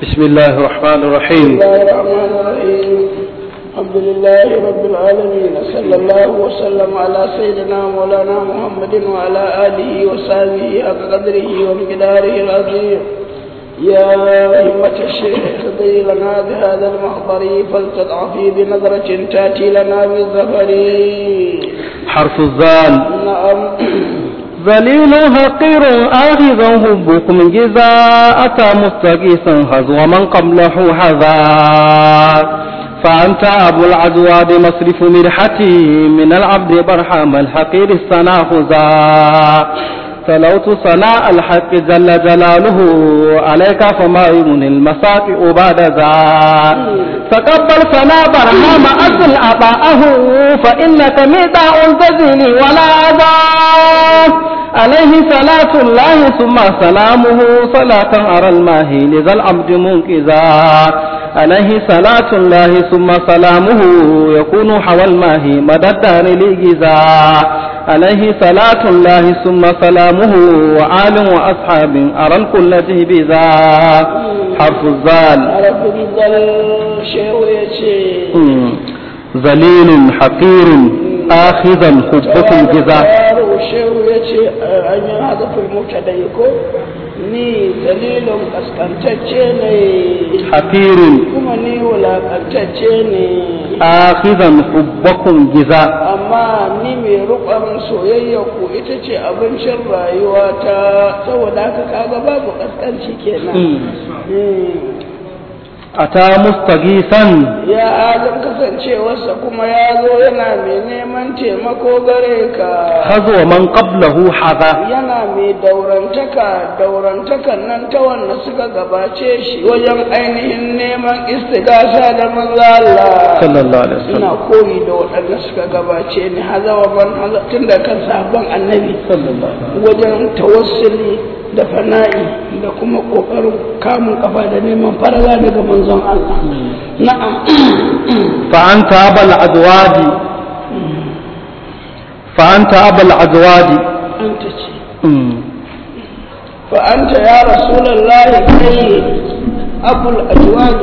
بسم الله الرحمن الرحيم بسم الله الرحمن الرحيم الحمد لله رب العالمين صلى الله وسلم على سيدنا مولانا محمد وعلى آله وصحبه حق قدره ومقداره العظيم يا همة الشيخ اهتدي لنا بهذا المحضر فلتضعفي بنظرة تأتي لنا بالظفر حرف الزال نعم ذليل حقير آخذا حبكم جزاءة مستقيسا هزو من قبله حذا فأنت أبو العدواد مصرف مرحتي من العبد برحم الحقير السناخذا تلوت صناء الحق جل جلاله عليك فما يمن المساطئ بعد ذا تقبل فنا برهام أصل أباءه فإنك ميداء تزني ولا أذى عليه صلاة الله ثم سلامه صلاة أرى الماهي لذا العبد منكزا عليه صلاة الله ثم سلامه يكون حوى الماهي مدى الدار لجزا عليه صلاة الله ثم سلامه وآل وأصحاب أرى الكل جهبذا حرف الزال عرف الضل شيء يشي ذليل حقير آخذا حبكم جزاء yaro shehu ya ce an yi hadafin mota da ko ni dalilin kaskantacce ne حقير kuma ni wulakantacce ne آخذا حبكم جزاء amma ni mai rukon soyayya ku ita ce abincin rayuwa ta saboda haka kaga babu kaskanci kenan Mm. أتى مستغيثا ya halin kasancewarsa kuma ya zo yana mai neman taimako gare ka خذو من قبله حذا yana mai daurantaka daurantakan nan ta wanda suka gabace shi wajen ainihin neman istigasa da manzo Allah صلى الله عليه ina وسلم koyi da waɗanda suka gabace ni hazawa ban haza tun da kan sabon annabi صلى الله عليه وسلم wajen tawassuli da fana'i da kuma ƙoƙarin kamun kafa da neman farala daga manzon Allah na'am فأنت أبا العدواد فأنت أبا العدواد anta ce أمم. فأنت يا رسول الله كي أبو الأجواد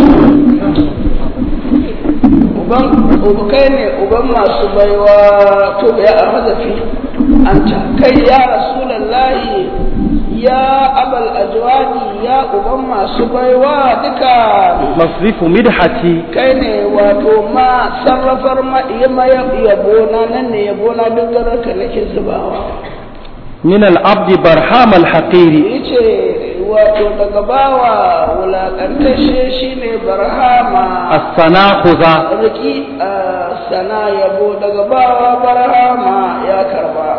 uban uba kai ne uban masu baiwa to ya hazafi anta kai ya rasulallahi ya abal ajwadi ya uban masu baiwa duka مصرف مدحتي kai ne wato ma sarrafar ma ma yabona nan ne yabona duk gararka nake zubawa من العبد برهام الحقير yace wato daga bawa wulaƙantashe shi ne barhama السناخذا riki a sana yabo daga bawa barhama ya karba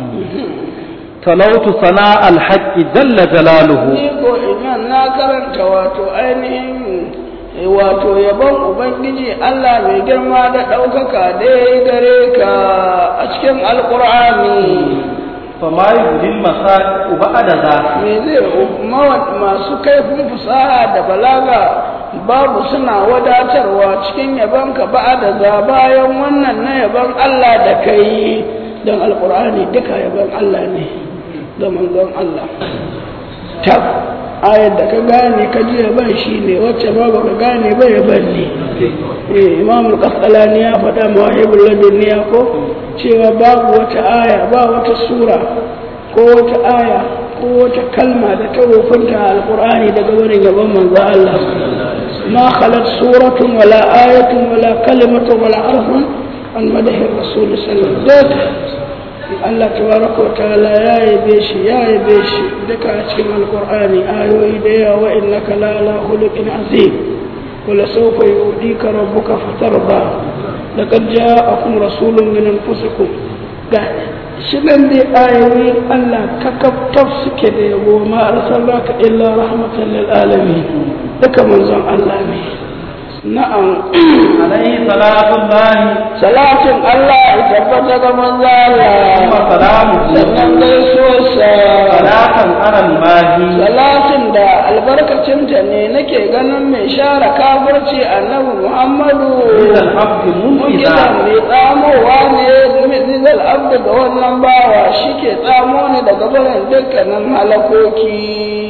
تلوت صناء الحق جل جلاله ni ko iman na karanta wato ainihin wato yabon ubangiji Allah mai girma da ɗaukaka dai gare ka a cikin alƙur'ani فما يبدي المساء بعد ذا me zai mawa- masu kaifin fasaha da balaga babu suna wadatarwa cikin yabonka ba da za bayan wannan na yabon Allah da kai don alkur'ani duka yabon Allah ne da manzon Allah tab ayar da ka gane ka ji yaban shi ne wacce ba ba ka gane ba yaban ne eh imamul kasqalani ya faɗa mawahibul ladunniya ko cewa babu wata aya ba wata sura ko wata aya ko wata kalma da ta wofinta alqur'ani daga wurin yaban manzo Allah ma khalat suratun wala ayatun wala kalimatun wala harfun an madahi rasul sallallahu alaihi wasallam Allah tabaraka wa ta'ala ya yabe shi ya yabe shi duka a cikin alqur'ani ayoyi da yawa wa innaka la ala khuluqin azim wala sawfa yu'tika rabbuka fatarda laqad ja'akum rasulun min anfusikum ga shi nan dai ayoyi Allah kakaf suke da yabo ma arsalnaka illa rahmatan lil alamin duka manzon Allah ne na'am عليه صلاة الله salatin Allah ya tabbata ga manzo ثم Allah سلامه sannan gaisuwarsa صلاة على الماهي salatin da albarkacinta ne nake ganin mai share kafirci annabi Muhammadu إذا العبد Mugiza منقذا mai tsamowa ne zizal abdu da wannan bawa shi ke tsamo ne daga barin dukkanin halakoki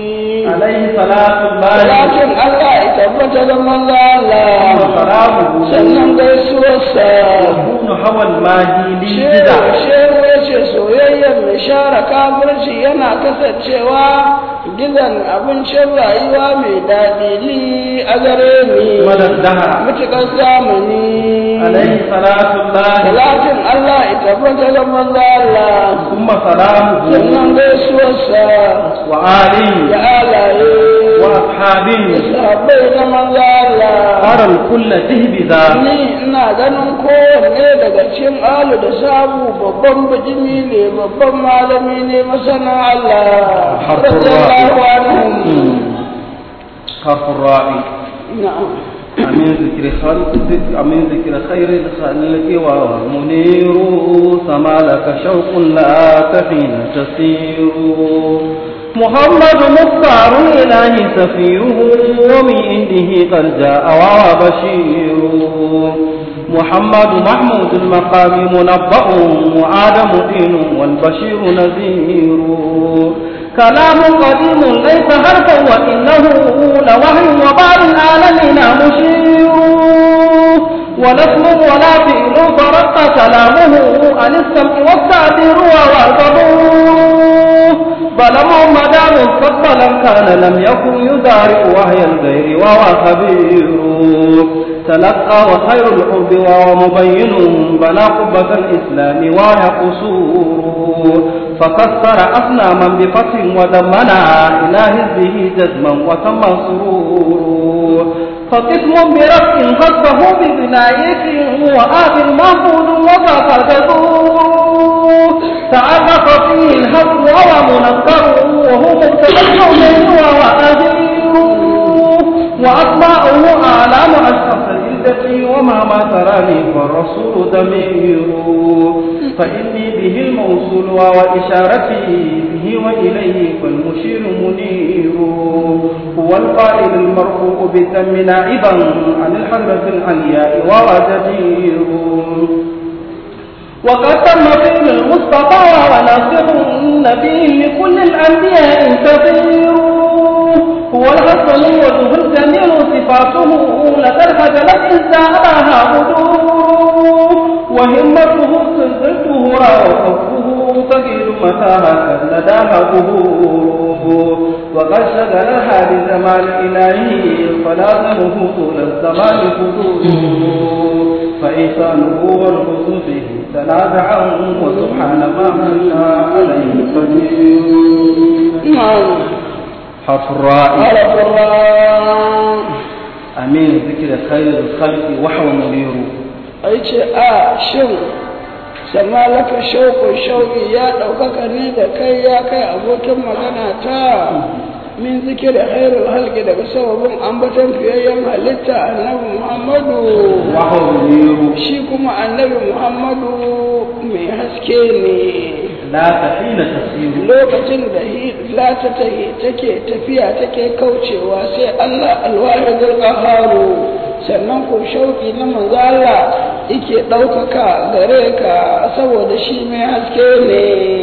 عليه صلاة الله salatin Allah ya tabbata da manzo Allah وسلامه sannan gaisuwarsa يكون هوى الماهي shehu للجدع shehu ya ce soyayyar mai share kafirci yana kasancewa gizan abincin rayuwa mai daɗi li a gare ni مدى الدهر mutuƙar zamani عليه صلاة الله salatin Allah ya tabbata da manzo Allah ثم سلامه sannan gaisuwarsa وآله da alaye وأصحابه sahabbai da manzo Allah أرى الكل تهبذا ni ina ganin kowanne daga cikin alu da sabu babban bijimi ne babban malami ne masana Allah Harfin radiyallahu ra'i. anhum حرف الراعي na'am أمين ذكر خلق أمين ذكر خير الخلق ومنير سما لك شوق لا حين تسير محمد مختار الإله سفيه ومن عنده قد جاء وهو بشير محمد محمود المقام منبأ وآدم دين والبشير نذير كلام قديم ليس حرفا وإنه لوحي وبعض العالمين مشير ولسم ولا فعل فرق كلامه عن السمع والتعبير والقبول بل محمد مستقبلا كان لم يكن يدارك وهي الغير وهو خبير تلقى وخير الحب وهو مبين بلا قبة الإسلام وهي قصور فكسر أصناما بفتح ودمنا إلى هزه جزما وتم سرور فقسم برفع خصه ببنايته وآخر محفوظ وذاك تدور تعرف فيه الحق وهو منكر وهو مبتدا الحسين وهو أهير وأسماؤه أعلام أشخاص العزة وما ما تراني فالرسول ضمير فإني به الموصول وإشارتي به وإليه فالمشير منير هو القائل المرفوع بالدم نائبا عن الحرة العلياء وهو جدير وقد تم فعل المصطفى وناصر النبي لكل الأنبياء كثير هو الحسن وجه الجميل صفاته لقد خجلت إن سألها بدور وهمته سلسلته وكفه ثقيل متاها لداها ظهور وقد شغلها بزمان إلهي فلازمه طول الزمان فضول فإحسانه والحسن فيه تنازعا وسبحان ما من عليه قدير na'am حرف الراء عرف الله أمين ذكر خير الخلق وحو منير ai ce a shin sama laka shauƙin shauƙi ya ɗaukaka ne da kai ya kai abokin magana ta min zikir khairul halki daga sababin ambaton fiyayyen halitta annabi muhammadu وحو منير shi kuma annabi muhammadu mai haske ne لا تحين تسير lokacin da hila ta tahi take tafiya take kaucewa sai Allah alwahidul qaharu sannan ko shauki na manzo Allah yake ɗaukaka gare ka saboda shi mai haske ne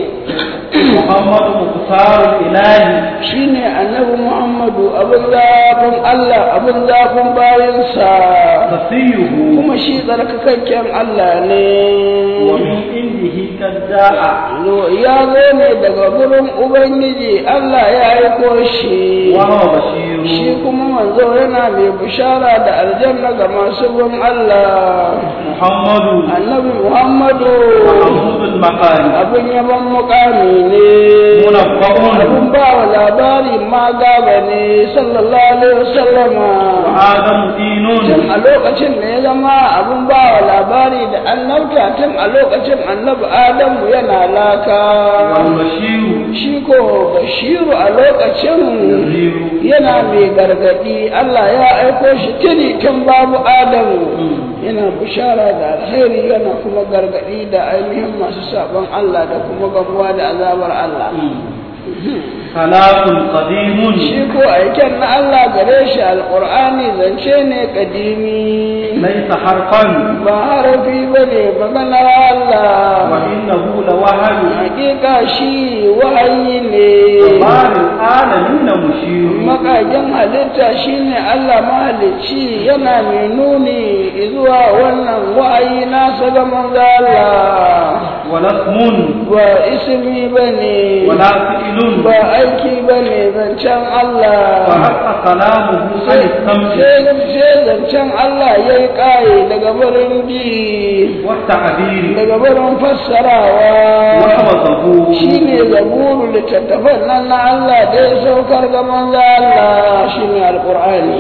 محمد مختار الإله shine annabi Muhammadu abin zafin Allah abin zafin bayansa صفيه kuma shi tsarkakakken Allah ne ومن عنده قد جاء ya zo ne daga gurin Ubangiji Allah ya aiko shi وهو بشير shi kuma manzo yana mai bishara da aljanna ga masu bin Allah محمد annabi Muhammadu محمود المقام abin yaban mukami ne منبأ abin ba wa labari ma gaba ne sallallahu alaihi wasallama وآدم دين tun a lokacin da ya zama abin ba wa labari da annabta tun a lokacin annabi Adamu yana laka والبشير shi ko bashiru a lokacin نذير yana mai gargadi Allah ya aiko shi tuni tun babu Adamu yana bishara da alheri yana kuma gargadi da ainihin masu sabon Allah da kuma gamuwa da azabar Allah kalam qadim shi ko aiken na Allah gare shi alqur'ani zance ne kadimi laysa harfan ba harafi bane maganar Allah wa innahu lawahyu hakika shi wahayi ne babil alamin mushir makagin halitta shine Allah mahalicci yana mai nuni zuwa wannan wa'ayi nasa ga manzo Allah wala ismun ba ismi bane wala fi'lun ba aiki bane zancen wa Allah haqqa kalamuhu an sai sam'i sai zancen Allah ya yi ƙaye daga barin ji wa ta'bir daga barin wa fassarawa hawazahu shi ne zaburu littattafan nan na Allah da ya saukar ga manzo Allah shi ne alƙur'ani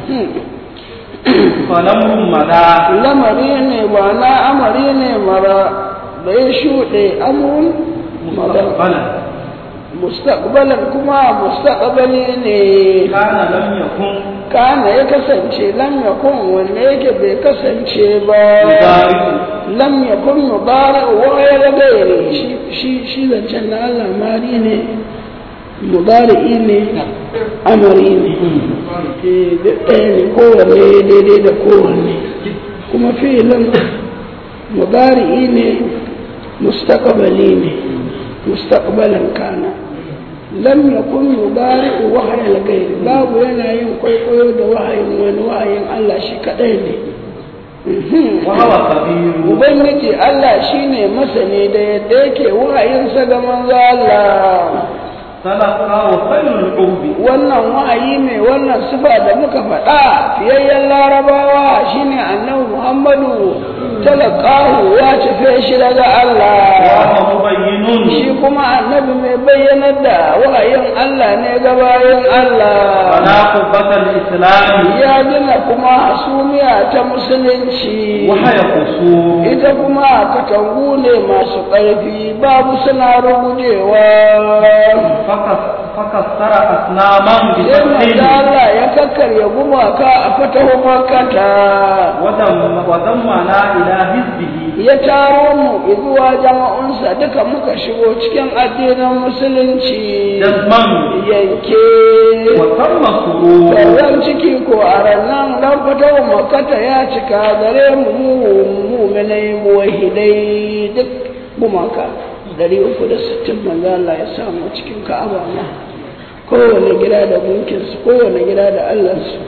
falamrun mada lamari ne ba na amari ne mara da ya shuɗe amun mara mustaqbalan mustaqbalan kuma mustaqbali ne kana lam yakun kana ya kasance lam yakun wanda yake bai kasance ba yudariku lam yakun mudari wa ya gairi shi shi shi zancen na Allah mari ne mudari ne amari ne Eh, da ɗaya ne kowanne daidai da kowanne kuma filin mudari ne mustaqbali ne mustaqbalan kana lam yakun mudari wahayal gairi babu yana yin kwaikwayo da wahayin wani wahayin Allah shi kadai ne wa huwa khabir Ubangiji Allah shine masani da yadda yake wahayinsa ga manzo Allah talaqa wa khairul urbi wannan wahayi mai wannan sifa da muka faɗa fiyayyen larabawa shine annabi Muhammadu talaqahu ya tafe shi daga wa Allah huwa mubayyinun shi kuma annabi mai bayyanar da wahayin Allah ne ga bayan Allah ala qubbatal islam ya gina kuma hasumiya ta musulunci wa haya qusur ita kuma katangu ne masu ƙarfi babu suna rugujewa fakas fakassara asnaman bi sai manzo tafsil Allah ya kakkarya gumaka a fatahu makata wadam wadammana ila hizbihi ya taro mu zuwa jama'unsa duka muka shigo cikin addinin musulunci jazman yanke wa tamma surur Sauran ciki ko a rannan ran fatahu makata ya cika gare mu mu mu'minai muwahidai duk gumaka dari uku da sittin manzo Allah ya samu cikin Ka'aba ma kowane gida da gunkinsu kowane gida da Allahnsu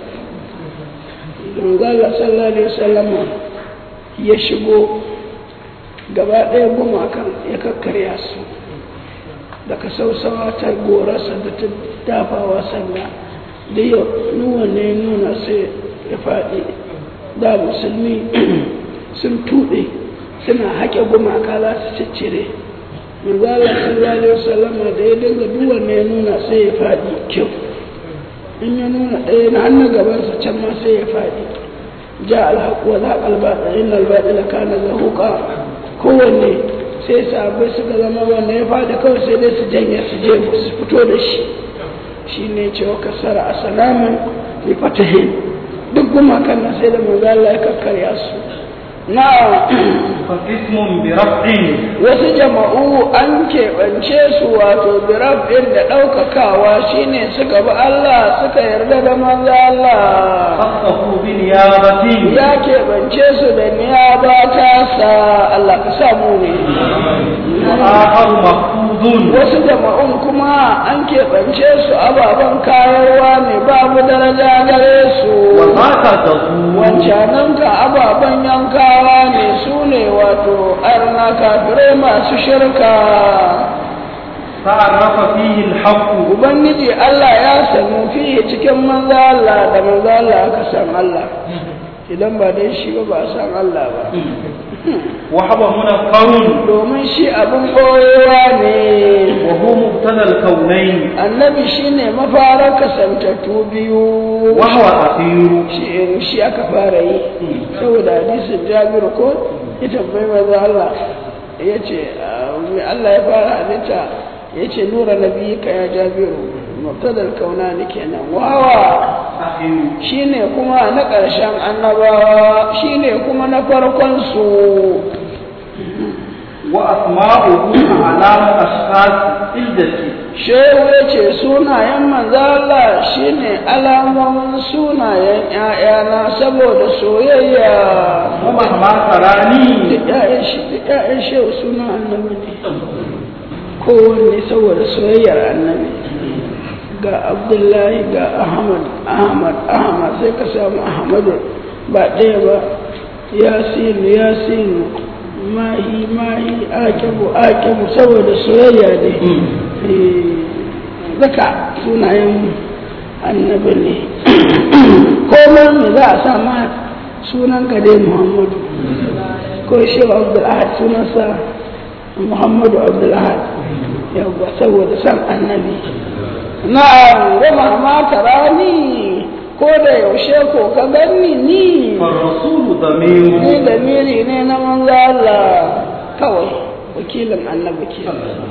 manzo Allah sallallahu alaihi wasallam ya shigo gaba ɗaya gumakan ya kakkarya su daga sausawa ta gorarsa da ta dafawa sanda da yau nuwa ne nuna sai ya faɗi da musulmi sun tuɗe suna haƙe gumaka za su ciccire manzala sallallahu alaihi wasallam da ya dinga duwa ne nuna sai ya faɗi kyau in ya nuna ɗaya na hannun gabansa can ma sai ya faɗi ja alhaƙu wa zaƙa albaɗa inna albaɗa kana zahuƙa kowanne sai sabai suka zama wanda ya faɗi kawai sai dai su janye su je su fito da shi shi ne cewa kasara a salaman bi fatahin duk gumakan nan sai da manzo Allah ya kakkarya su na fa ismun bi raf'in wasu jama'u an keɓance su wato birabin da ɗaukakawa shine suka bi Allah suka yarda da manzo Allah khassahu bi niyabatin ya keɓance su da niyaba ta sa Allah ka samu ne wa akharu mafqudun wasu jama'un kuma an keɓance su ababen kayarwa ne babu daraja gare su wa mata tazu wancananka ababen yankawa ne su ne wato arna kafirai masu shirka ta'arrafa fihi al-haqq ubangiji Allah ya sanu fiye cikin manzo Allah da manzo Allah aka san Allah idan ba dai shi ba ba a san Allah ba wa huwa munaffarun domin shi abin koyewa ne wa huwa mubtada al-kawnayn annabi shine mafarar kasantattu biyu wa huwa akhiru shi shi aka fara yi saboda hadisin Jabir ko ya tambayi manzo Allah yace me Allah ya fara halitta yace nura nabiyika ya Jabiru mubtadal kaunani kenan wawa akhiru shine kuma na ƙarshen annabawa shine kuma na farkon su wa asma'uhu a'lamu ashkhas iljati shehu ya ce sunayen manzala shine alamomin sunayen ‘ya'yana saboda soyayya ومهما تراني duk ‘ya'yan shi duk ‘ya'yan shehu suna annabi ne kowanne saboda soyayyar annabi ga abdullahi ga ahmad ahmad ahmad sai ka samu ahmadu ba ɗaya ba yasinu yasinu mahi mahi akibu akibu saboda soyayya ne zaka sunayen annabi ne komai me za a sa ma sunan ka dai muhammadu ko shi abdulahad sunansa muhammadu abdulahad yawwa saboda san annabi na'am gama ma rani ko da yaushe ko ka ganni ni فالرسول ni ضمير da miri ne na manzo Allah kawai wakilin annabi ke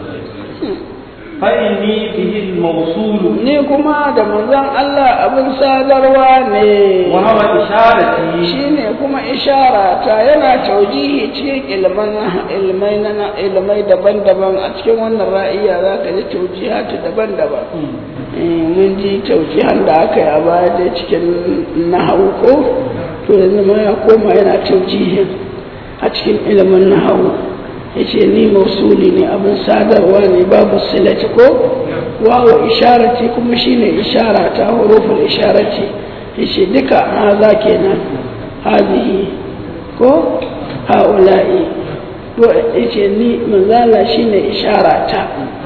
فإني به الموصول ni kuma da manzon Allah abin sadarwa ne وهو إشارتي shine kuma ishara ta yana taujihi cikin ilman ilmai na ilmai daban-daban a cikin wannan ra'iya za ka ji taujihatu daban-daban Eh, mun ji taujihan da aka yi a baya da cikin nahawu ko to yanzu ma ya koma yana taujihin a cikin ilimin nahawu ya ce ni mausuli ne abin sadarwa ne babu silati ko wawo isharati kuma shine ishara ta huruful isharati ya ce duka haza kenan hazihi ko haula'i to ya ce ni manzala shine ishara ta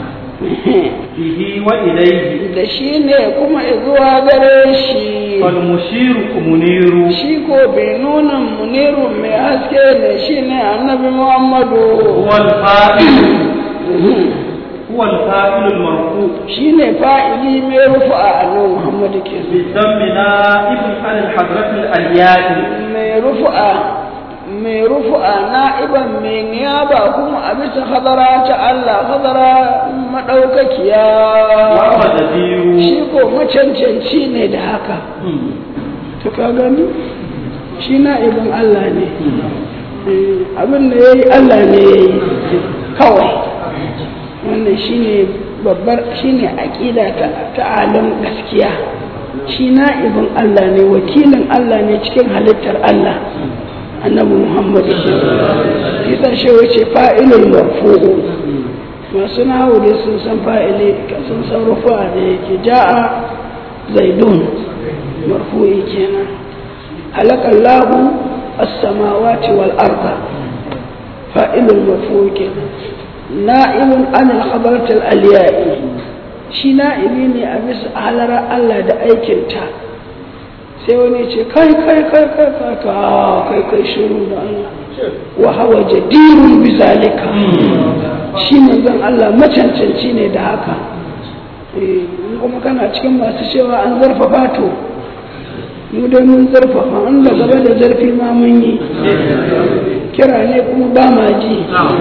به وإليه da shi ne kuma zuwa gare shi فالمشير منير shi ko bai nuna munirun mai haske ne shi ne annabi muhammadu هو الفاعل هو الفاعل المرفوع shi ne fa'ili mai rufa a annabi muhammadu ke بالذم نائب عن الحضرة الأليات mai rufa mai rufa na'iban mai niyaba kuma a bisa hadara ta Allah hadara madaukakiya وهو جدير shi ko macancanci ne da haka to ka gani shi na'ibin Allah ne Eh, abin da ya yi Allah ne ya yi kawai wannan shi ne babbar shi ne aƙida ta ta'alim gaskiya shi na'ibin Allah ne wakilin Allah ne cikin halittar Allah annabi Muhammadu isa shi wace fa'ilul marfu'u masu nahu dai sun san fa'ili sun san rufa da yake ja'a zaidun marfu'i kenan halakallahu as-samawati wal arda fa'ilul marfu'i kenan na'ibun anil khabaratil aliya'i shi na'ibi ne a bisa halara Allah da aikinta sai wani ce kai kai kai kai kai kai kai kai shiru da Allah wa hawa jadirun bi zalika shi manzon Allah macancanci ne da haka eh in kuma kana cikin masu cewa an zarfafa to mu dai mun zarfafa an da gaba da zarfi ma mun yi kira ne kuma ba ma ji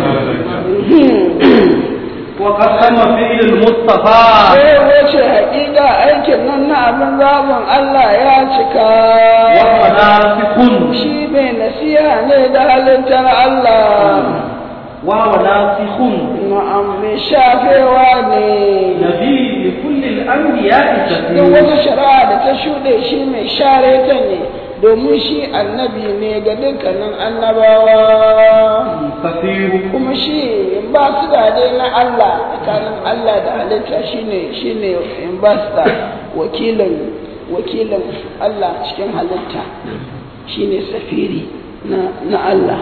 وقسم فعل المصطفى sai wace haƙiƙa aikin nan na abin zaɓin Allah ya cika وهو ناسخ shi mai nasiha ne da halittar Allah وهو ناسخ na'am mai shafewa ne نبي لكل الأنبياء don شفيع wata shari'a da ta shuɗe shi mai share ta ne domin shi annabi ne ga dukkanin annabawa كثير kuma shi ba su da dai na Allah tsakanin Allah da halitta shine shine ambassador wakilin wakilin Allah cikin halitta shine safiri na na Allah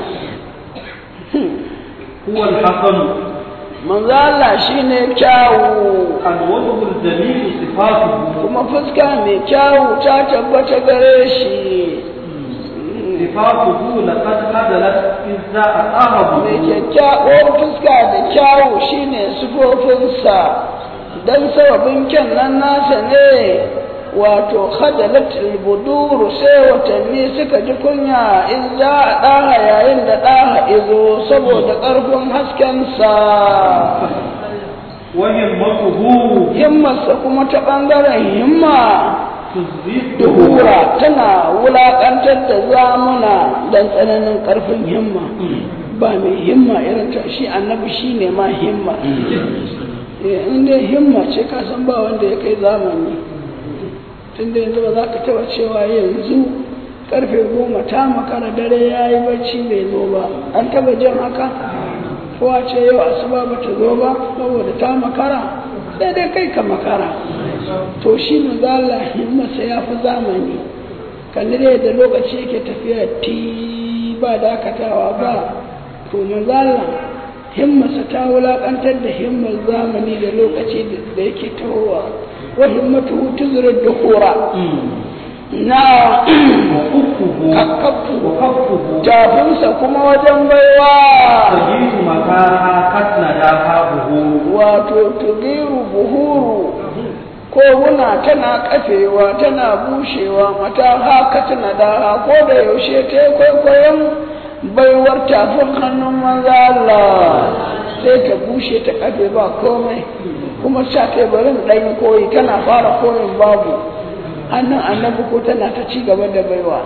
هو الحسن manzo Allah shine kyawu الوجه الجميل صفاته kuma fuska mai kyawu ta tabbata gare shi صفاته لقد هدلت إذ جاء أهب mai kyakkyawar fuska da kyawu shine sufofinsa don sababin kyan nan nasa ne wato khadalat albuduru sai watanni suka ji kunya in za a ɗaha yayin da ɗaha izo saboda ƙarfin haskensa وهمته himmarsa kuma ta ɓangaren himma تزيد duhura tana wulaƙantar da zamuna don tsananin ƙarfin himma ba mai himma irin ta shi annabi shi ne ma himma in dai himma ce ka san ba wanda ya kai zamani tunda yanzu ba za ka taba cewa yanzu karfe goma ta makara dare ya yi bacci bai zo ba an taba jin haka kowa ce yau asuba ba ta zo ba saboda ta makara sai dai kai ka makara to shi mazala himmarsa ya fi zamani kalli da yadda lokaci yake tafiya ti ba dakatawa ba to mazala himmarsa ta wulakantar da himmar zamani da lokaci da yake tahowa wa himmatu tuzurar da hura na kakkafu tafinsa kuma wajen baiwa tajidu makaha katna da buhu wato tugiru buhuru koguna tana kafewa tana bushewa mata haka tana da ko da yaushe ta kwaikwayon baiwar tafin hannun maza Allah sai ta bushe ta kafe ba komai kuma sha ta barin ɗan koyi tana fara koyin babu hannun annabi ko tana ta ci gaba da baiwa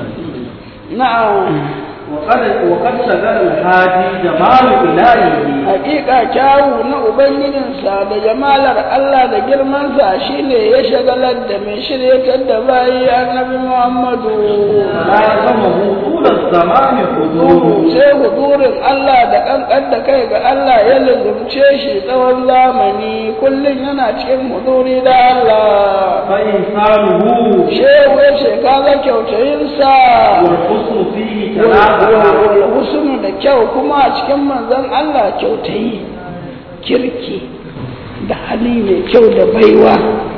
na'am وقد شغل الهادي جمال إلهه hakika kyawu na ubangijinsa da jamalar Allah da girmansa shine ya shagalar da mai shiryatar da bayi annabi Muhammadu لا يسمه طول الزمان حضور sai hudurin Allah da kankan da kai ga Allah ya lizumce shi tsawon zamani kullum yana cikin huduri da Allah فإنسانه shehu ya ce kaga kyautayinsa والحسن فيه تنازع husnu da kyau kuma a cikin manzon Allah kyautayi kirki da hali mai kyau da baiwa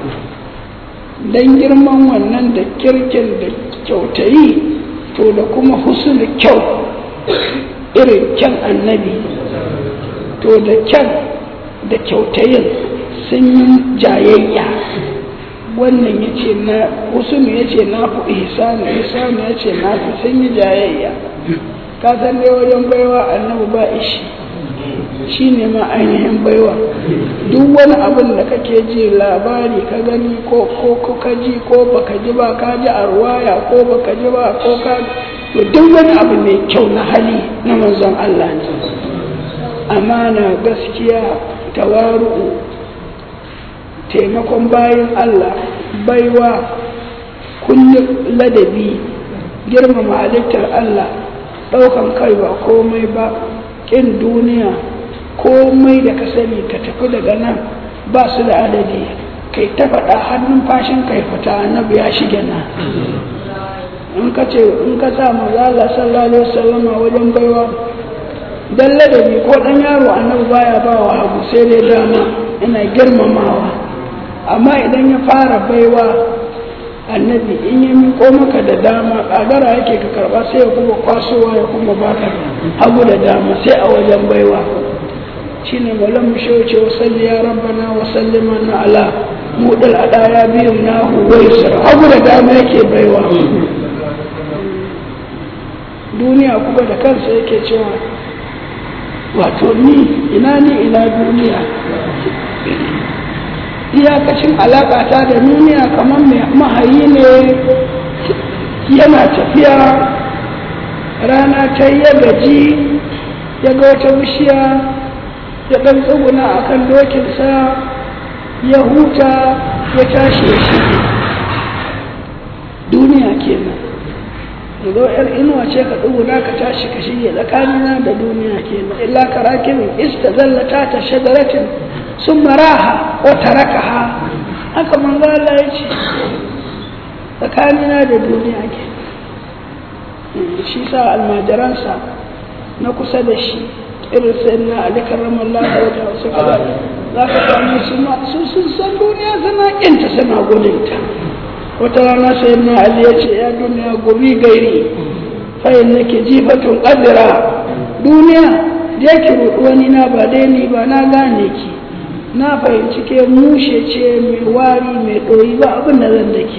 don girman wannan da kirkin da kyautayi to da kuma husnu kyau irin kyan annabi to da kyan da kyautayin sun yi jayayya wannan ya ce na husnu ya ce na fi ihsanu ihsanu ya ce na fi sun yi jayayya ka san dai wajen baiwa annabi ba ishi shi ne ma ainihin baiwa duk wani abin da kake ji labari ka gani ko ko ko ka ji ko baka ji ba ka ji a ruwaya ko baka ji ba ko ka to duk wani abu mai kyau na hali na manzon Allah ne amana gaskiya tawaru'u taimakon bayan Allah baiwa kullum ladabi girmama halittar Allah ɗaukan kai ba komai ba ƙin duniya komai da ka sani ka tafi daga nan ba su da adadi kai ta faɗa hannun fashin kai fita annabi ya shige nan in ka ce in ka sa mazala sallallahu alaihi wasallama wajen baiwa dan ladabi ko dan yaro annabi baya ba wa hagu sai dai dama ina girmamawa amma idan ya fara baiwa annabi in ya miko maka da dama ƙagara yake ka karɓa sai ya kuma kwasowa ya kuma baka hagu da dama sai a wajen baiwa shi ne malam mu shauce wa salli ya rabbana wa sallima na ala mudal adaya biyu na huwai hagu da dama yake baiwa duniya kuma da kansa yake cewa wato ni ina ni ina duniya iyakacin alaƙata da duniya kamar mai mahayi ne yana tafiya rana ta ya gaji ya ga wata bishiya ya ɗan tsuguna a kan dokinsa ya huta ya tashi ya shige duniya kenan zo yar inuwa ce ka tsuguna ka tashi ka shige tsakanina da duniya kenan illa karakin istazallata ta shajaratin sun maraha ko tarakaha haka manzo Allah ya ce tsakanina da duniya ke shi sa almajiransa na kusa da shi irin sai na Ali karramallahu wajha wasu kaza za ka samu su ma su sun san duniya suna kinta suna gudunta wata rana sai na Ali ya ce ya duniya gobi gairi fa innaki jifatun qadra duniya je ki ruɗu wani na ba dai ni ba na gane ki na fahimci ke mushe ce mai wari mai ɗoyi ba abin da zan da ke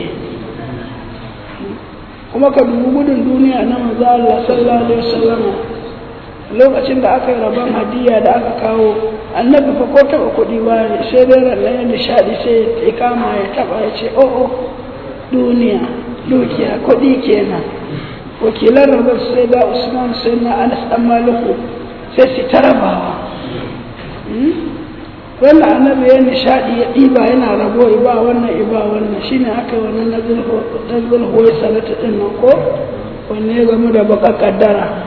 kuma ka dubi gudun duniya na manzo Allah sallallahu alaihi wasallam lokacin da aka yi rabon hadiya da aka kawo annabi fa ko taba kuɗi ba ne sai dai ranar ya nishaɗi sai ya kama ya taba ya ce oh oh duniya dukiya kuɗi kenan wakilan rabar sai da usman sai na anas dan maliku sai su ta rabawa wanda annabi ya nishaɗi ya ɗiba yana rabo iba wannan iba wannan shine aka yi wannan na zulhuwai salata ɗin nan ko wanne ya gamu da baka kaddara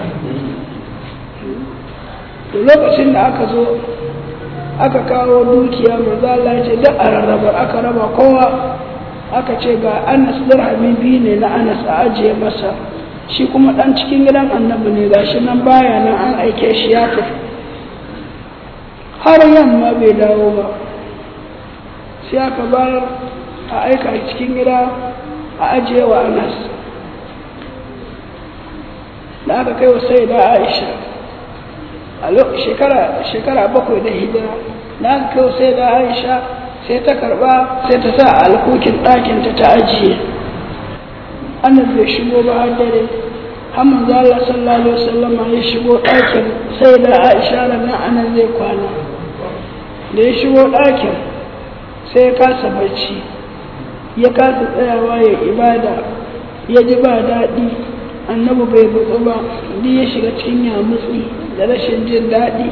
da lokacin da aka zo aka kawo dukiya manzo Allah ya ce duk a rarraba aka raba kowa aka ce ga Anas dirhami biyu ne na Anas a ajiye masa shi kuma dan cikin gidan annabi ne gashi nan baya nan an aike shi ya tafi har yamma bai dawo ba sai aka bayar a aika cikin gida a ajiye wa Anas da aka kai wa sai da Aisha a shekara bakwai da hijira na kai sai da aisha sai ta karba sai ta sa a alkokin ɗakinta ta ajiye annan bai shigo ba har dare har manzo Allah sallallahu alaihi wasallam ya shigo ɗakin sai da aisha nan anan zai kwana da ya shigo ɗakin sai ya kasa bacci ya kasa tsayawa ya ibada ya ji ba daɗi annabi bai butsu ba duk ya shiga cikin yamutsi da rashin jin daɗi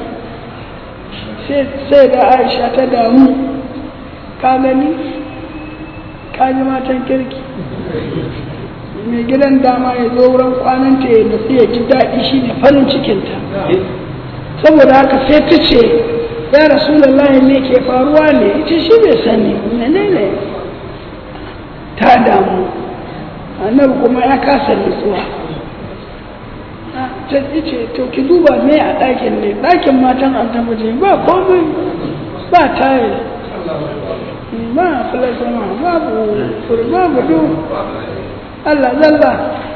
sai da aisha ta damu ka gani ka ji matan kirki mai gidan dama ya zo wurin kwananta ya nutsu ya ji daɗi shi ne farin cikinta saboda haka sai ta ce ya rasulallah me ke faruwa ne ita shi bai sani menene ta damu annabi kuma ya kasa nutsuwa ta ce to ki duba me a ɗakin ne ɗakin matan annabi ba komai ba tayil ba filasama babu babu du Allah zalla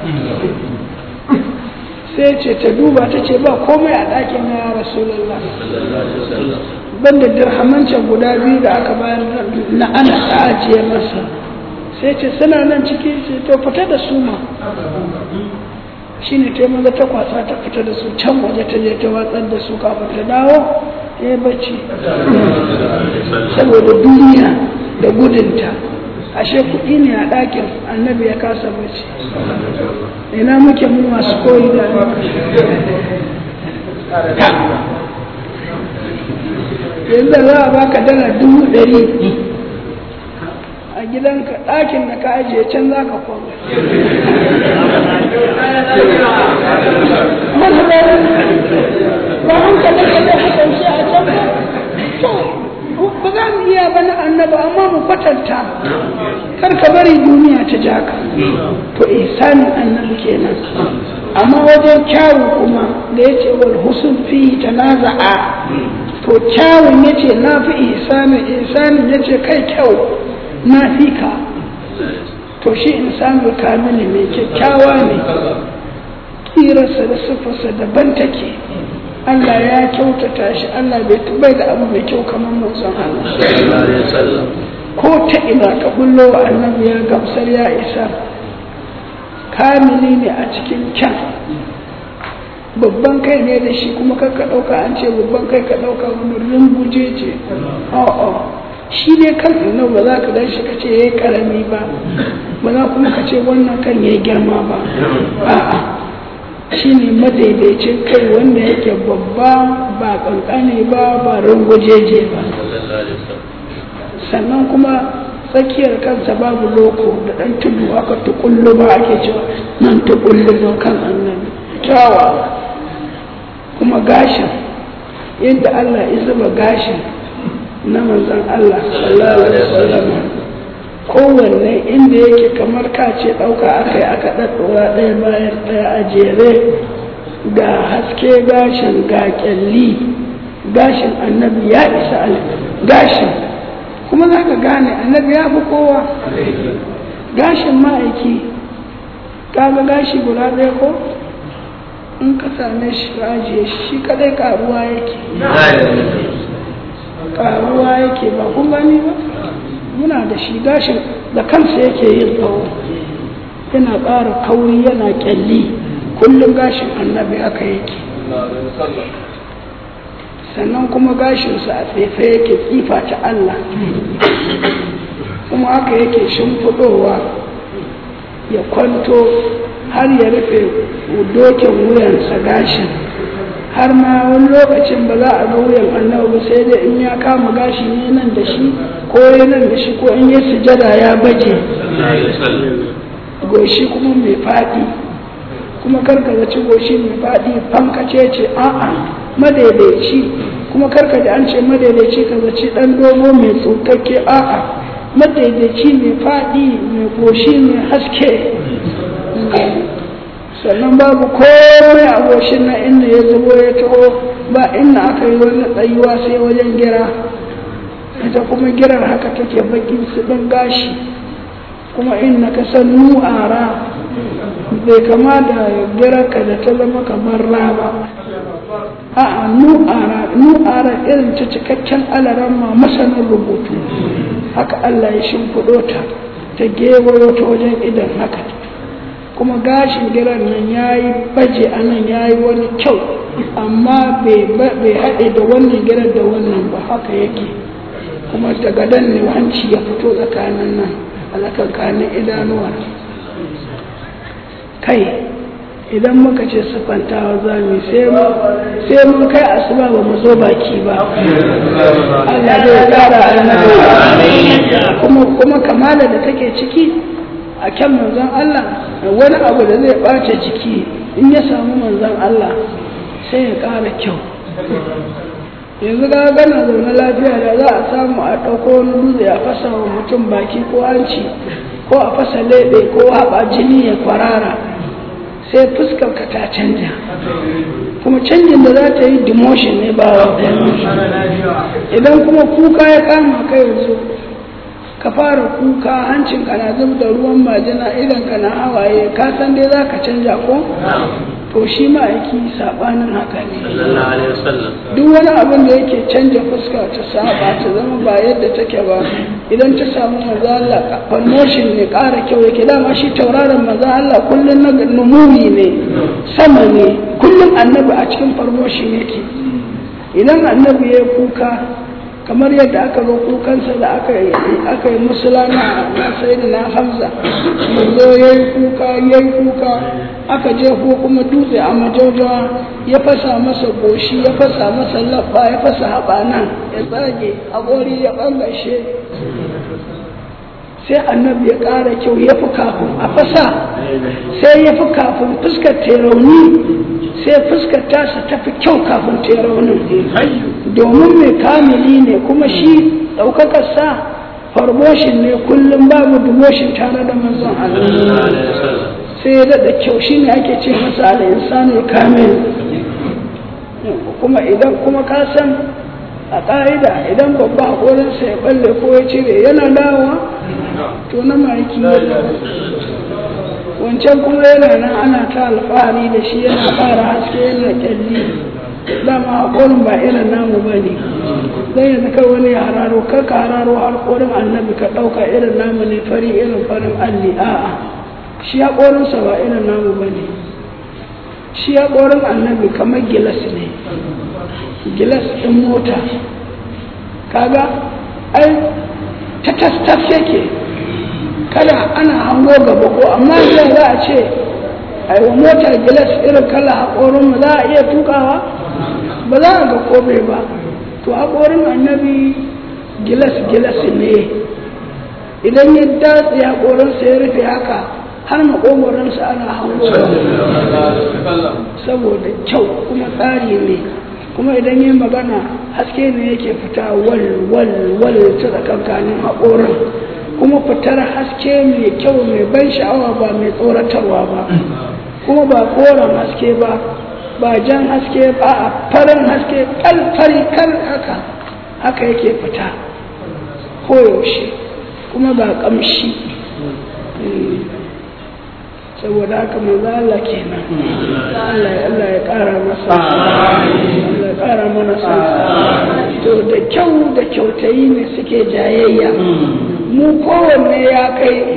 sai ce ta duba ta ce ba komai a ɗakin ya rasulullah banda dirhamancan guda biyu da aka bayar na ana ta ajiye masa sai ce suna nan ciki ce to fita da su ma shi ne ta maza ta kwasa ta fita da su can waje ta je ta watsar da su kafin ta dawo ya yi bacci saboda duniya da gudunta ashe kuɗi ne a ɗakin annabi ya kasa bacci ina muke mu masu koyi da yanzu za a baka dala dubu ɗari a gidanka ɗakin da ka ajiye can za ka koma ba hankali ka zai kasance a can ba ba za mu iya ba na annaba amma mu kwatanta kar ka bari duniya ta ja ka to ihsanin annabi kenan amma wajen kyawu kuma da ya ce wal husun fi tanaza'a to kyawun ya ce na fi ihsanin ihsanin ya ce kai kyau na fi ka to shi insanul kamili mai kyakkyawa ne kirarsa da siffarsa daban take Allah ya kyautata shi Allah bai bai da abu mai kyau kamar manzon Allah ko ta ina ka bullo wa annabi ya gamsar ya isa kamili ne a cikin kyan babban kai ne da shi kuma kar ka ɗauka an ce babban kai ka ɗauka wani runguje ce a'a shi ne kan ina ba za ka gan shi ka ce ya yi ƙarami ba ba za kuma ka ce wannan kan ya yi girma ba a'a shi ne madaidaicin kai wanda yake babba ba kankane ba ba rungujeje ba sannan kuma tsakiyar kansa babu loko da ɗan tudu aka tukullu ba ake cewa nan tukullu ba kan annabi kyawa kuma gashin yadda Allah ya zuba gashin na manzan Allah sallallahu alaihi wasallam kowanne inda yake kamar kace ɗauka aka yi aka ɗaɗɗora ɗaya bayan ɗaya a jere ga haske gashin ga ƙyalli gashin annabi ya isa gashin kuma za ka gane annabi ya fi kowa gashin ma'aiki kaga gashi guda ɗaya ko in ka same shi ajiye shi kadai karuwa yake karuwa yake ba kun gani ba muna da shi gashin da kansa yake yin tsawo yana ƙara kauri yana ƙyalli kullum gashin annabi haka yake sannan kuma gashinsa a tsefe yake tsifa ta Allah kuma haka yake shimfiɗowa ya kwanto har ya rufe dokin wuyansa gashin har ma wani lokacin ba za a ga wuyan annabi ba sai dai in ya kama gashi ne nan da shi ko ya nan da shi ko in ya sujada ya baje goshi kuma mai faɗi kuma karka zaci goshi mai faɗi fankace ce a'a madaidaici kuma karka da an ce madaidaici ka zaci ɗan dogo mai tsokakke a'a madaidaici mai faɗi mai goshi mai haske sannan babu komai a goshin na inda ya zubo ya taho ba inda aka yi wani tsayuwa sai wajen gira ita kuma girar haka take bakin su ɗin gashi kuma inda ka san nu'ara bai kama da girarka da ta zama kamar raba a'a nu'ara nu'ara irin ta cikakken alaran ma masanin rubutu haka Allah ya shimfiɗo ta ta gewayo ta wajen idan haka kuma gashin giran nan ya yi baje a nan ya yi wani kyau amma bai haɗe da wannan giran da wannan ba haka yake kuma daga dan ne hanci ya fito tsakanin nan a tsakankanin idanuwa kai idan muka ce siffantawa za mu sai mun kai asuba ba mu zo baki ba Allah zai tsara annabi kuma kuma kamala da take ciki a kyan manzon Allah wani abu da zai ɓace jiki in ya samu manzon Allah sai ya ƙara kyau yanzu ga gana zaune lafiya da za a samu a ɗauko wani dutse a fasa wa mutum baki ko hanci ko a fasa leɓe ko haɓa jini ya kwarara sai fuskar ka ta canja kuma canjin da za ta yi demotion ne ba wa idan kuma kuka ya kama ka yanzu ka fara kuka hancin ka na zub da ruwan majina idan ka na hawaye ka san dai za ka canja ko to shi ma'aiki saɓanin haka ne duk wani abin da yake canja fuska ta saba ta zama ba yadda take ba idan ta samu maza Allah promotion ne ƙara kyau yake dama shi tauraron maza Allah kullum na numuri ne sama ne kullum annabi a cikin promotion yake idan annabi ya kuka kamar yadda aka zo kukansa da aka yi aka yi musulana na sayyidina hamza manzo ya yi kuka ya yi kuka aka je ko kuma dutse a majaujawa ya fasa masa goshi ya fasa masa labba ya fasa haɓana ya tsage haƙori ya ɓangashe sai annabi ya ƙara kyau ya fi kafin a fasa sai ya fi kafin fuskar terauni sai fuskar tasa ta fi kyau kafin teraunin domin mai kamili ne kuma shi ɗaukakarsa promotion ne kullum babu demotion tare da manzon Allah sai ya daɗa kyau shi ne ake ce masa al'insanu kamil kuma idan kuma ka san a ƙa'ida idan babba haƙorinsa ya balle ko ya cire yana dawowa to na ma'aiki ya wancan kuma yana nan ana ta alfahari da shi yana ƙara haske yana ƙyalli dama haƙorin ba irin namu ba ne zai yanzu kai wani ya hararo kar ka hararo haƙorin annabi ka ɗauka irin namu ne fari irin farin alli a'a shi haƙorinsa ba irin namu ba ne shi haƙorin annabi kamar gilas ne gilas ɗin mota kaga ai ta tastas yake kada ana hango gaba ko amma zai za a ce ai wa motar gilas irin kala haƙorin mu za a iya tukawa ba za a ga kome ba to haƙorin annabi gilas gilas ne idan ya datse haƙorinsa ya rufe haka har maƙogoransa ana hango saboda kyau kuma tsari ne kuma idan yi magana haske ne yake fita wal wal wal ta tsakankanin haƙorin kuma fitar haske mai kyau mai ban sha'awa ba mai tsoratarwa ba kuma ba koren haske ba ba jan haske ba a farin haske kalfari kal haka haka yake fita koyaushe kuma ga ƙamshi saboda haka manzo Allah kenan Allah Allah ya ƙara masa Allah ya ƙara mana sa to da kyau da kyautayi ne suke jayayya mu kowanne ya kai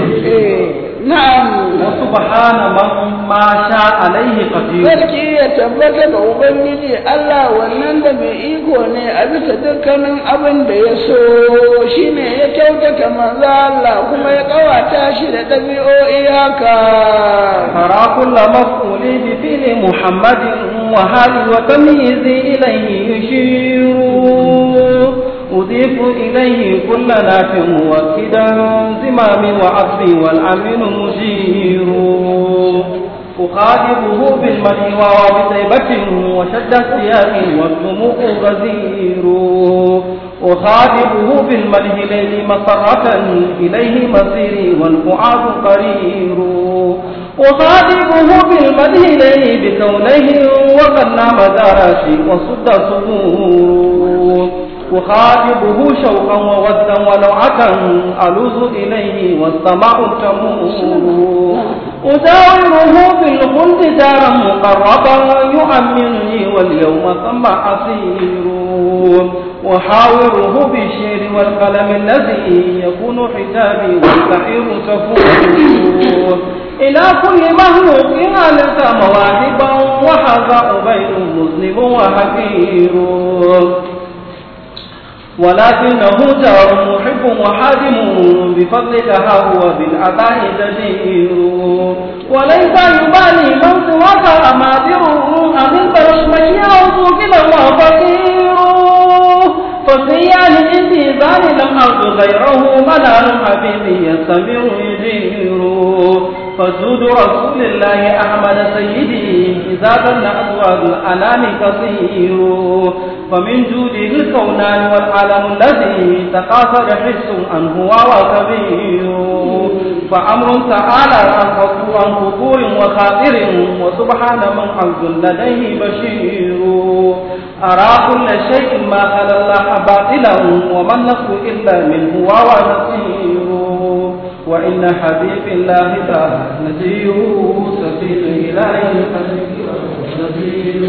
na'am wa subhana man ma sha alaihi qadir sarki ya tabbata ga ubangiji Allah wannan da mai iko ne a bisa dukkanin abin da ya so shine ya kyautata manzo Allah kuma ya kawata shi da ɗabi'o'i haka ترى كل مفعول بفعل محمد وهل وتمييز إليه يشير أضيف إليه كل ناف مؤكدا زمام وعطف والأمين مجير أخاطبه بالمدح وبطيبة وشد السياق والدموع غزير أخاطبه بالمدح ليل مسرة إليه مصيري والفؤاد قرير أخاطبه بالمدح ليل بكونه وقد نام داراشي وصد صدور أخاطبه شوقا وودا ولوعة ألوذ إليه والسماء تمور أداوره في الخلد دارا مقربا يؤمنني واليوم ثم أسير وحاوره بالشعر والقلم الذي يكون حجابي والسحير كفور إلى كل مهلوك ألقى مواهبا وحذا أبيض مذنب وحقير ولكنه جار محب وحادم بفضلك هو بالعطاء جدير وليس يبالي من سواك أمادر أم البرش من يعوذ كلا وفقير فسيان عندي ذان لم أرد غيره منال حبيبي يستمر يجير فجود رسول الله أحمد سيدي إذا ظن أزواج الأنام كثير فمن جوده الكونان والعالم الذي تقاصر حس عنه وهو كبير فأمر تعالى عن عن قبور وخاطر وسبحان من حظ لديه بشير أرى كل شيء ما خلا الله باطلا وما النصر إلا منه وهو نصير وإن حبيب الله ذا نذير سفير إلهي نذير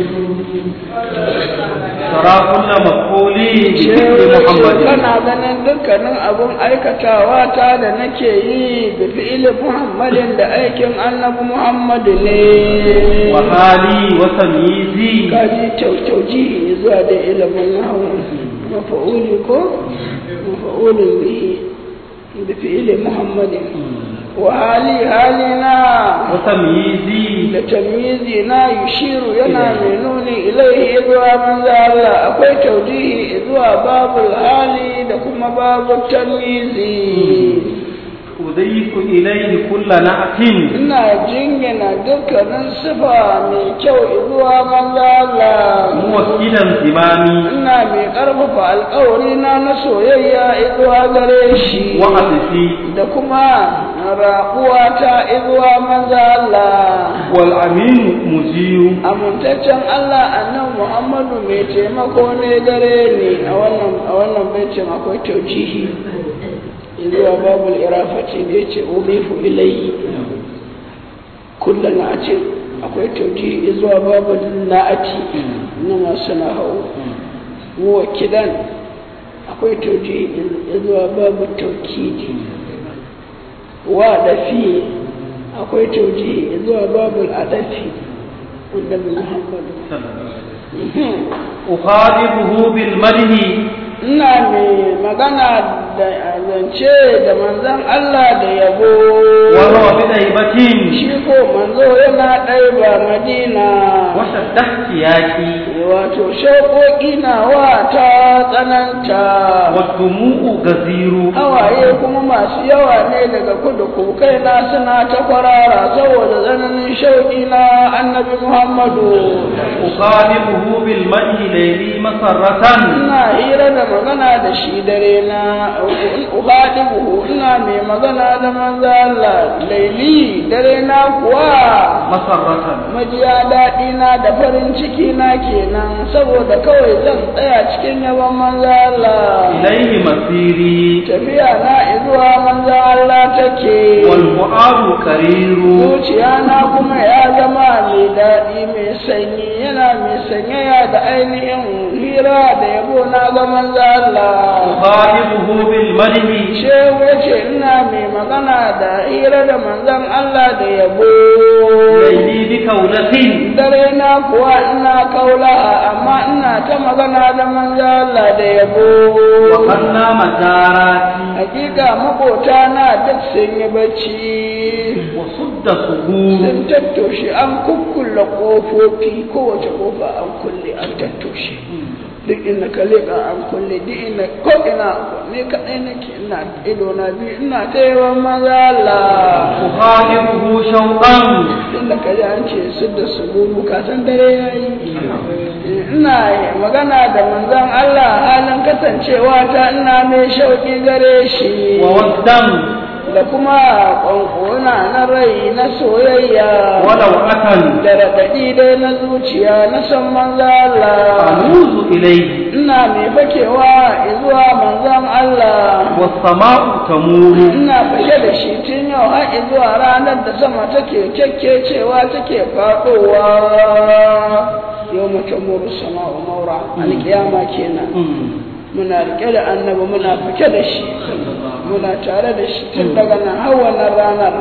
ترى كل مقولي بذكر محمد kana ganin dukkanin abun aikatawa ta da nake yi da fi'ilin muhammadin da aikin annabi muhammadu ne وحالي وتمييزي kaji tauji zuwa da ilimin nahawu mafa'uli ko mafa'ulin bihi da fi'ilin muhammadin wa hali halina وتمييزي da tamyizi na yushiru yana mai nuni ilaihi zuwa manzo Allah akwai taujihi zuwa babul hali da kuma babul tamyizi أضيف إليه كل نعت ina jingina dukkanin sifa mai kyau zuwa manzo Allah موكلا زمامي ina mai karfafa alkawari na na soyayya zuwa gare shi وعطفي da kuma raƙuwa ta zuwa manzo Allah والأمين مجير amintaccen Allah annan Muhammadu mai taimako ne gare ni a wannan a wannan baitin akwai taujihi zuwa babul irafati da yace ubifu ilayhi kullun na'ati akwai taujihi zuwa babul na'ati na masu nahawu wa kidan akwai taujihi zuwa babul taukidi wa dafi akwai taujihi zuwa babul adafi annabi Muhammadu أخاطبه بالمدح ina mai magana da zance da manzon Allah da yabo وهو بطيبة shi ko manzo yana ɗaiba madina وشد احتياجي wato shauƙoƙi na wa ta tsananta والدموع غزير hawaye kuma masu yawa ne daga kudu kukai na suna ta kwarara saboda tsananin shauƙi na annabi muhammadu أخاطبه بالمدح ليلي مسرة ina hira da magana da shi dare na uhadibuhu ina mai magana da manzo Allah laili dare na kuwa مسرة majiya daɗi na da farin ciki na kenan saboda kawai zan tsaya cikin yaban manzo Allah إليه مسيري tafiya na izuwa manzo Allah take والفؤاد كرير zuciya na kuma ya zama mai daɗi mai sanyi yana mai sanyaya da ainihin hira da yabo na ga manzo Allah أخاطبه بالمدح shehu ya ce ina mai magana da hira da manzon Allah da yabo ليلي بكولة dare na kuwa ina kaula amma ina ta magana da manzo Allah da yabo وقلنا مجاراتي hakika makota na duk sun yi bacci وصد سهول sun tattoshe an kukkulle ƙofofi kowace ƙofa an kulle an tattoshe duk inda ka leƙa an kulle duk inda ko ina ne kaɗai nake ina ido na biyu ina ta yawan maza Allah أخالفه شوقا inda ka ji an ce su da su gudu ka san dare ya yi ina magana da manzon Allah halin kasancewa ta ina mai shauƙi gare shi وودا da kuma ƙwanƙona na rai na soyayya ولو أتى da raɗaɗi dai na zuciya na san manzo Allah أنوز إليه ina mai fakewa zuwa manzon Allah والسماء تمور ina fake da shi tun yau har zuwa ranar da sama take kyakkecewa take faɗowa yau mace muru sama wa maura alƙiyama kenan muna riƙe da annabi muna fake da shi muna tare da shi tun daga nan har wannan ranar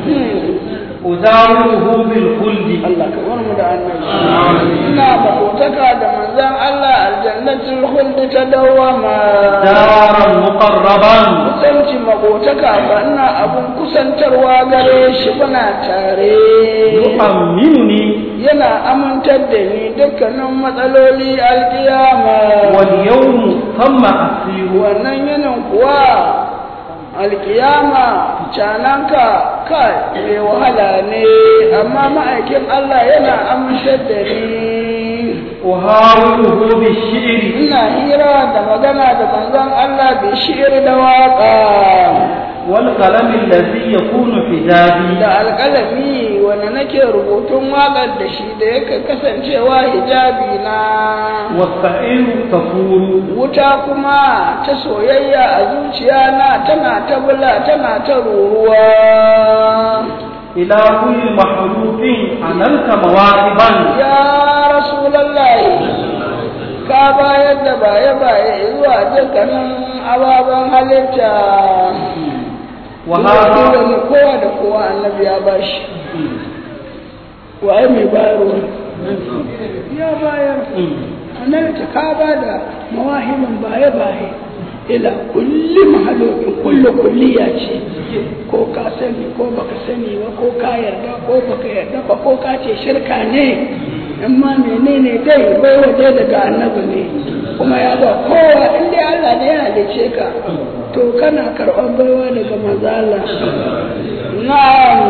أداوره بالخلد Allah ka bar mu da annabi ina makotaka da manzon Allah aljannatul khuld ta dawama دارا مقربا kusanci makotaka ba ina abun kusantarwa gare shi muna tare يؤمنني yana amintar da ni dukkanin matsaloli alkiyama واليوم ثم أسير wannan yanin kuwa alkiyama cananka kai mai wahala ne amma ma'aikin Allah yana amintar da ni أهاوله بالشعر ina hira da magana da manzon Allah bai shi'ir da waka والقلم الذي يكون حجابي da alƙalami wanda nake rubutun waƙar da shi da yake kasancewa hijabi na والسعير تفور wuta kuma ta soyayya a zuciya na tana ta bula tana ta ruruwa إلى كل محروف عملت مواهبا ya rasulallahi ka bayar da baye-baye zuwa dukkanin ababen halitta وهذا Dole kowa da kowa annabi ya bashi waye mai bayarwa ya bayar annabi ta ka ba da mawahimin baye-baye ila kulli mahalokin kullu kulliya ce ko ka sani ko baka sani ba ko ka yarda ko baka yarda ba ko ka ce shirka ne amma menene dai bai waje daga annabi ne kuma ya ba kowa in dai Allah ne ya halice ka to kana karɓar baiwa daga mazala na'am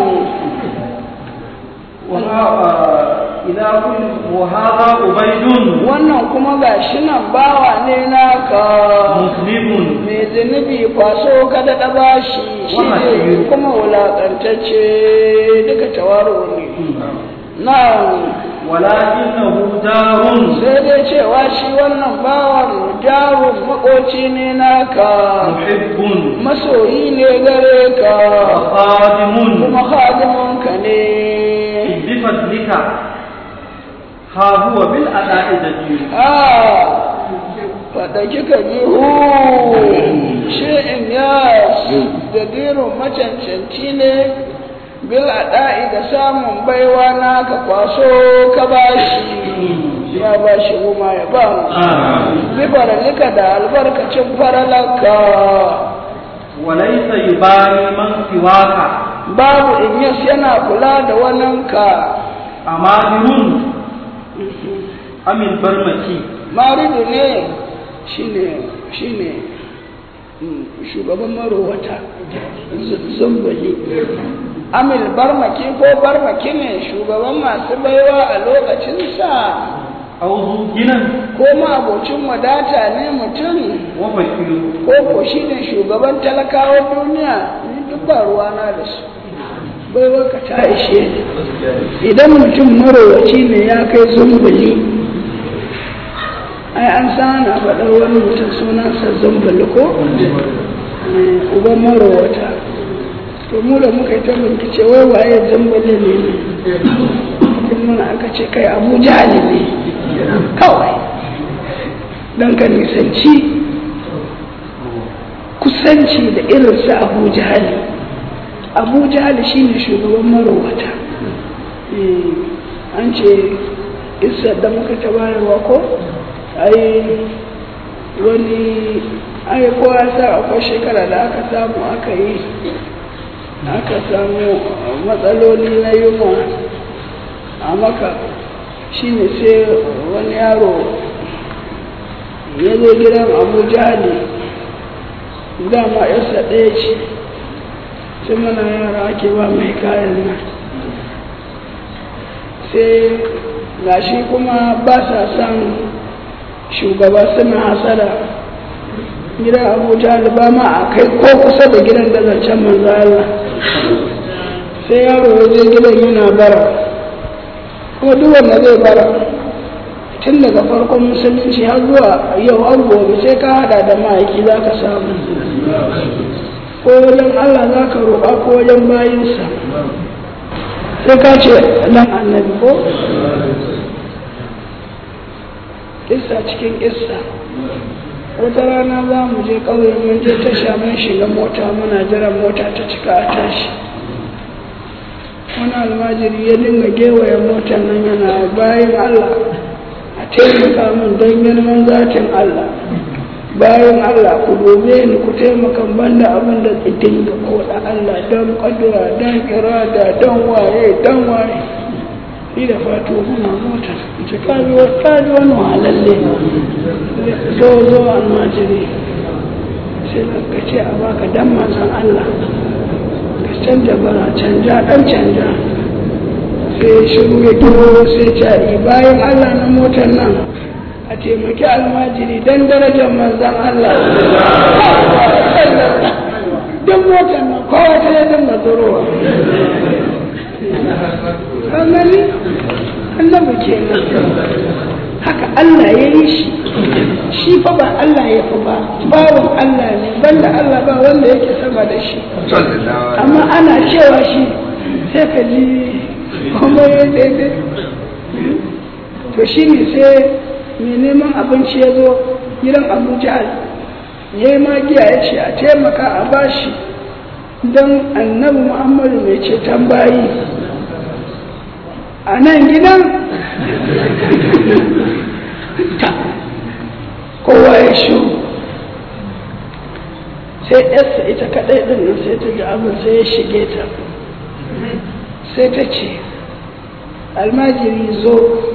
وها- إلى كل وهذا عبيد wannan kuma ga shi nan bawa ne naka مسلم mai zunubi kwaso ka da bashi shi ne kuma wulaƙantacce duka tawaro ne na ولكنه دار sai dai cewa shi wannan bawan jarun makoci ne naka محب masoyi ne gare ka وخادم kuma hadiminka ne بفضلك ها هو بالأداء دليل a faɗa kika ji hu shi'in ya da dirin macancanci ne bil ada'i da samun baiwa na ka kwaso ka bashi ya bashi goma ya ba mu bi faralika da albarkacin faralaka وليس يبالي من سواك babu inyas yana kula da waninka أمادر أم البرمكي maridu ne shine shine mm, shugaban marowata Z- zambali amil barmaki ko barmaki ne shugaban masu baiwa a lokacinsa أو ذو جنى ko ma abocin wadata ne mutum وفكر ko ko shine shugaban talakawan duniya ni duk ba ruwana da su baiwa ka ta ishe ni idan mutum marowaci ne ya kai zumbuli ai an sana faɗar wani mutum sunansa zumbuli ko Eh, uban marowata to mu da muka yi ta bincike wai waye zumbuli ne ne in muna aka ce kai abu jahali ne kawai don ka nisanci kusanci da irinsa abu jahali abu jahali shine shugaban marowata Eh, an ce isa da muka ta bayarwa ko ai wani ai kowa sa akwai shekara da aka samu aka yi aka samu matsaloli na yunwa a maka shine sai wani yaro ya zo gidan abu jihali dama yarsa ɗaya ce sai mana yara ake ba mai kayan nan sai gashi kuma ba sa son shugaba suna hasada gidan abuja da ba ma a kai ko kusa da gidan da zancen manzo Allah sai yaro ya je gidan yana bara kuma duk wanda zai bara tun daga farkon musulunci har zuwa yau an gobe sai ka hada da ma'aiki za ka samu ko wajen Allah za ka roƙa ko wajen bayinsa sai ka ce dan annabi ko kissa cikin kissa wata rana za mu je ƙauye mun je tasha mun shiga mota muna jiran mota ta cika a tashi wani almajiri ya dinga gewaye motar nan yana bayan Allah a taimaka min don girman zatin Allah bayan Allah ku dobe ni ku taimaka banda abin da idin ga koda Allah don kadura don irada don waye don waye ni da fato muna mota ce kaji kaji wani walalle zo zo almajiri sai ka ce a baka dan manzon Allah ka canja bara canja dan canja sai shiru ya duro sai cari bayan Allah na motar nan a taimaki almajiri don darajar manzan Allah don motar nan kowa ta yi dinga zurowa an gani annabi kenan haka Allah ya yi shi shi fa ba Allah ya fi ba bawan Allah ne banda Allah ba wanda yake sama da shi amma ana cewa shi sai ka ji kuma ya daidai to shi ne sai mai neman abinci ya zo gidan abu jihar ya yi magiya ya ce a taimaka a bashi don annabi muhammadu mai ceton bayi a nan gidan kowa ya shuru sai yarsa ita kaɗai ɗin nan sai ta ji abin sai ya shige ta sai ta ce almajiri zo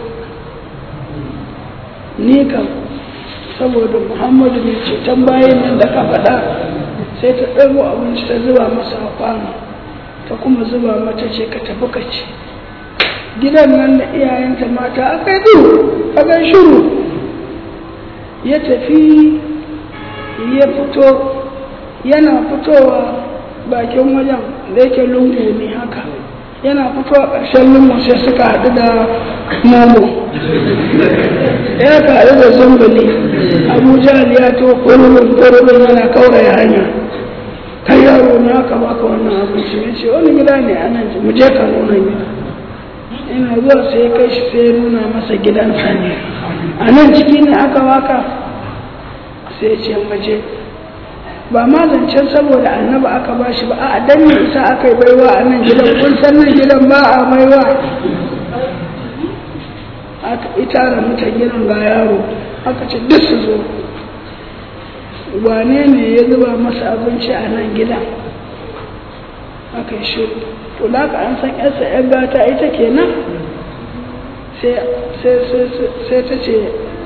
ni kam saboda muhammadu mai ceton bayan nan da ka faɗa sai ta ɗago abinci ta zuba masa a kwano ta kuma zuba mata ce ka tafi ka ce gidan nan da iyayenta mata aka yi aka shuru ya tafi ya fito yana fitowa bakin wajen da yake lungu ne haka yana fito a ƙarshen lungu sai suka haɗu da momo ya haɗu da zumbuli abuja ya to ƙwararrun ƙwararrun yana kauraya hanya kai yaro ne aka baka wannan abinci ya ce wani gida ne a nan mu je ka nuna gida ina zuwa sai kai shi sai nuna masa gidansa ne a nan ciki ne aka baka sai ce maje ba ma zancen saboda annaba aka ba shi ba a dan ne isa aka yi baiwa a nan gidan kun san nan gidan ba a baiwa aka itara mutan gidan ga yaro aka ce duk su zo wane ne ya zuba masa abinci a nan gidan aka yi shiru to da ka an san yarsa yan gata ita kenan sai ta ce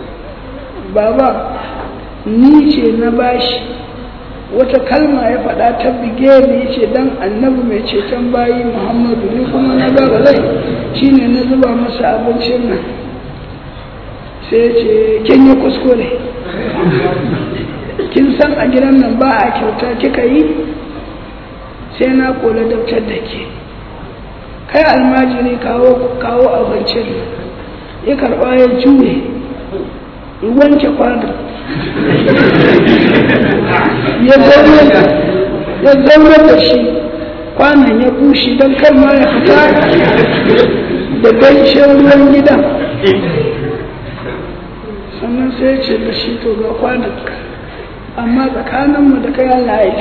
baba ni ce na bashi wata kalma ya faɗa ta bige ni ce dan annabi mai ceton bayi muhammadu ni kuma na gaba zai shine na zuba masa abincin nan sai ce kin yi kuskure kin san a gidan nan ba a kyauta kika yi sai na kola dabtar da ke kai almajiri kawo kawo abincin ya karɓa ya juye ya wanke kwanon ya zaunar da shi kwanan ya bushe don kan ma ya fita da ganshin ruwan gidan sannan sai ce da shi to ga kwanan amma tsakaninmu da kai Allah ya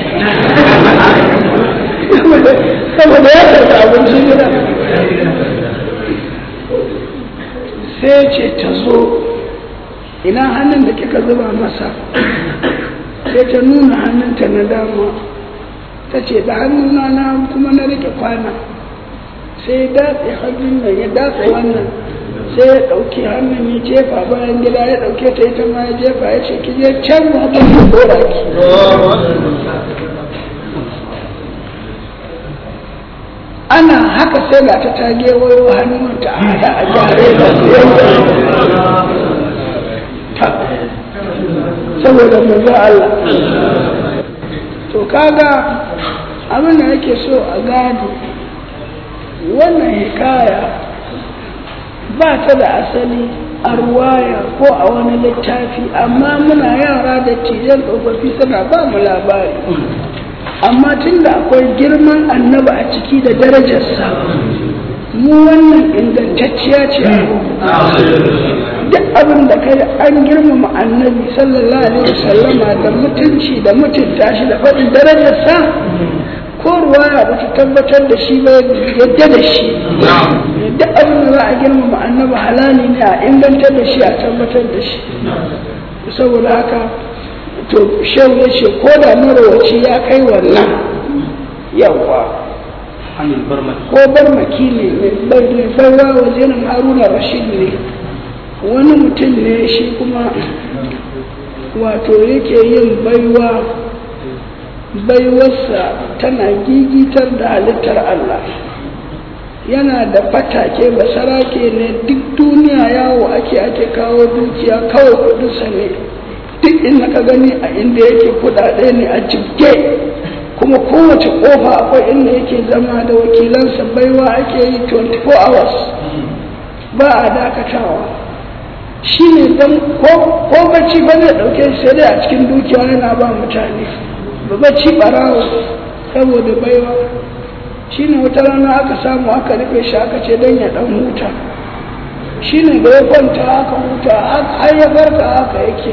saboda ya karɓi abincin gidan sai ce ce ta zo ina hannun da kika zuba masa sai ta nuna hannunta na dama ta ce da hannuna na kuma na rike kwana sai ya datse hannun nan ya datse wannan sai ya ɗauki hannun ya jefa bayan gida ya ɗauke ta ita ma ya jefa ya ce ki je can ma ta ki dora ki ana haka sai ga ta tage wayo hannunta a hada a jare da saboda manzo Allah to kaga abin da yake so a gado wannan hikaya ba ta da asali a ruwaya ko a wani littafi amma muna yara da tijan tsofaffi suna ba mu labari amma tun da akwai girman annaba a ciki da darajarsa mu wannan ingantacciya ce duk abin da kai an girmama annabi sallallahu alaihi wasallama da mutunci da mutunta shi da faɗin darajarsa ko ruwaya ba ta tabbatar da shi ba yadda da shi duk abin da za a girmama annabi halali ne a ingantar da shi a tabbatar da shi saboda haka to shehu ya ce ko da marawaci ya kai wannan yawa ko barmaki ne mai baiwa wajenin haruna rashid ne wani mutum ne shi kuma wato yake yin baiwa baiwarsa tana gigitar da halittar Allah yana da fatake basarake ne duk duniya yawo ake ake kawo dukiya kawai kudinsa ne duk inda ka gani a inda yake kudade ne a jibge kuma kowace kofa akwai inda yake zama da wakilansa baiwa ake yi 24 hours ba a dakatawa shi ne don ko bacci ba zai ɗauke sai dai a cikin dukiya yana ba mutane ba bacci ɓarawo saboda baiwa shi ne wata rana aka samu aka rufe shi aka ce don ya ɗan huta shi ne da ya kwanta aka huta har ya farka haka yake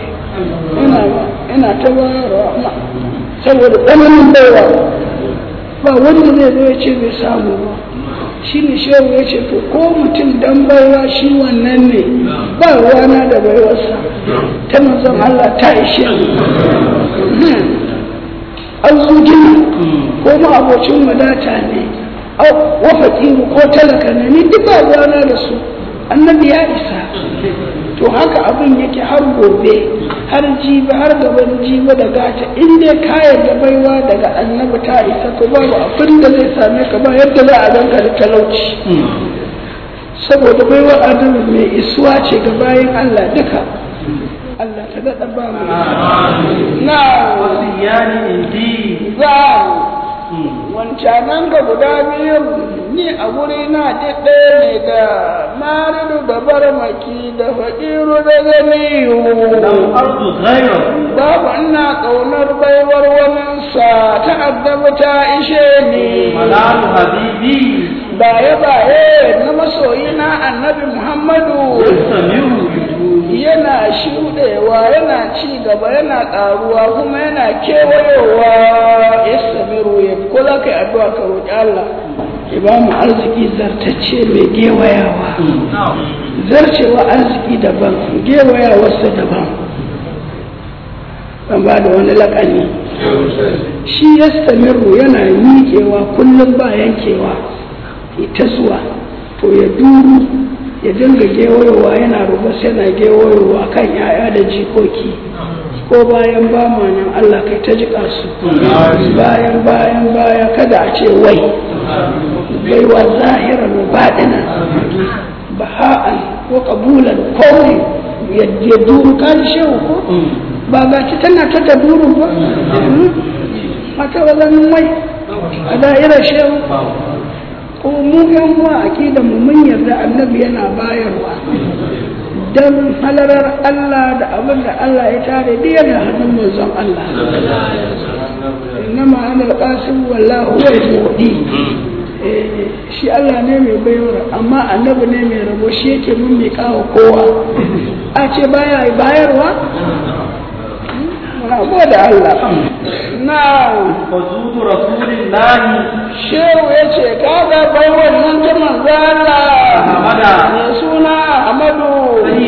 ina ta bayarwa saboda tsananin baiwa ba wanda zai zo ya ce bai samu ba shi ne shehu ya ce to ko mutum dan baiwa shi wannan ne ba ruwana da baiwarsa ta manzon Allah ta ishe arzujin ko ma abocin wadata ne wafaƙi ko talaka ne ni duk ba ruwana da su annabi ya isa to haka abin yake har gobe har jibi har gaban jibi da gata in dai kayan da baiwa daga annabi ta isa to babu abin da zai same ka ba yadda za a ganka da talauci saboda baiwa annabi mai isuwa ce ga bayan Allah duka Allah ta daɗa ba mu na wasiyani indi za wancanan ga guda biyu ni a guri na ɗaya ne da maridu da barmaki da faƙiru da ganiyu lam ardu ghayra babu ina ƙaunar baiwar waninsa ta addabi ta ishe ni malalu habibi baye baye na masoyina annabi muhammadu samiu yana shuɗewa yana ci gaba yana ƙaruwa kuma yana kewayowa ya samiru ya kula kai addu'a ka roƙi Allah ya ba mu arziki zartacce mai gewayawa zarcewa arziki daban gewayawarsa daban ban ba da wani laƙani shi ya samiru yana miƙewa kullum ba yankewa ita zuwa to ya duru ya dinga gewayowa yana rubus yana gewayowa kan yaya da jikoki ko bayan ba ma nan Allah kai ta jiƙa su bayan bayan baya kada a ce wai baiwa zahiran wa baɗina baha'an ko ƙabulan kowai ya duru kan shehu ko ba ga ci tana ta ta duru ba mata wazanin wai a da'irar shehu kuma mu yan uwa aqida mu mun yarda annabi yana bayarwa dan halarar Allah da abin da Allah ya tare da yana hannun manzon Allah innama ana alqasim wallahu huwa al-mu'ti shi Allah ne mai bayarwa amma annabi ne mai rabo shi yake mun mai kawo kowa a ce baya bayarwa muna gode Allah na fazudu rasulillahi shehu ya ce kaga bai wannan ta manzala Ahmada. mai suna Ahmadu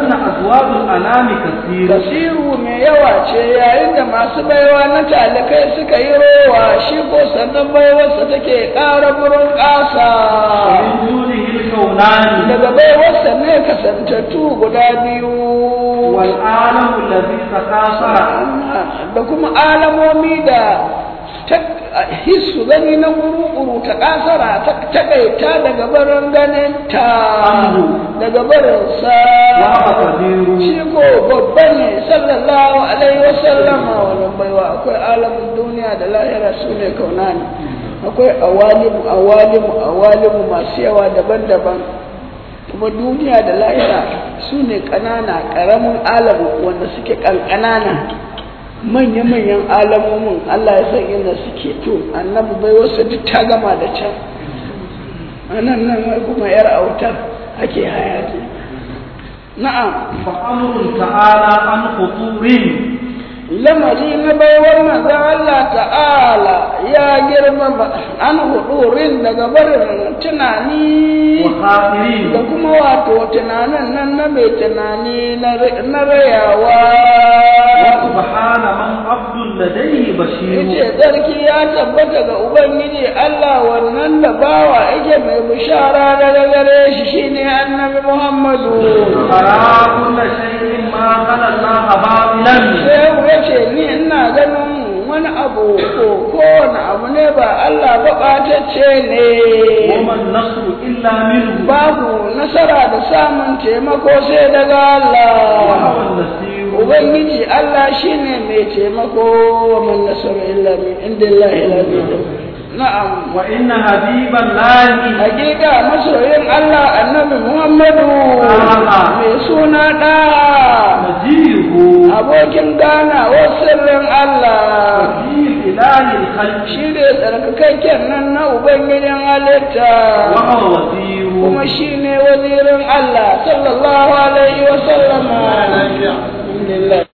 وظن أزواج الأنام كثير kasiru mai yawa ce yayin da masu baiwa na talikai suka yi rowa shi ko sannan baiwarsa take ƙara burin ƙasa ومن دونه الكونان daga baiwarsa ne kasantattu guda biyu والعالم الذي تكاثر da kuma alamomi da ta hissu gani na guru-guru ta kasara ta takaita daga barin ganin ta daga barin sa وهو قدير shi ko babba ne sallallahu alaihi wasallama wannan baiwa akwai alamun duniya da lahira su ne kaunani akwai awalimu awalimu awalimu masu yawa daban-daban kuma duniya da lahira su ne ƙanana ƙaramin alamu wanda suke ƙanƙanana manya-manyan alamomin Allah ya san inda suke to annabi bai wasu duk ta gama da can anan nan wai kuma yar autar ake hayaki na'am فأمر تعالى عن خطور lamari na baiwar manzon Allah ta'ala ya girma an hudurin daga barin tunani da وخاطرين kuma wato tunanin nan na mai tunani na na rayawa وسبحان من عبد لديه بشير yace sarki ya tabbata ga ubangiji Allah wannan da bawa yake mai bishara daga gare shi shine annabi Muhammadu أرى كل شيء ما خلا الله باطلا sai ya ce ni ina ganin wani abu ko kowane abu ne ba Allah ba ɓatacce ne وما النصر إلا منه babu nasara da samun taimako sai daga وهو Allah النصير Ubangiji Allah shine mai taimako wa man nasaru illa min indillahi al-aziz na'am وإن حبيب الله hakika masoyin Allah annabi Muhammadu Ah. mai suna da نجيه abokin ganawar sirrin Allah في إله الخلق shi ne tsarkakakken nan na Ubangijin halitta وهو وزير kuma shi ne wazirin Allah sallallahu alaihi wa sallama. Alhamdulillah.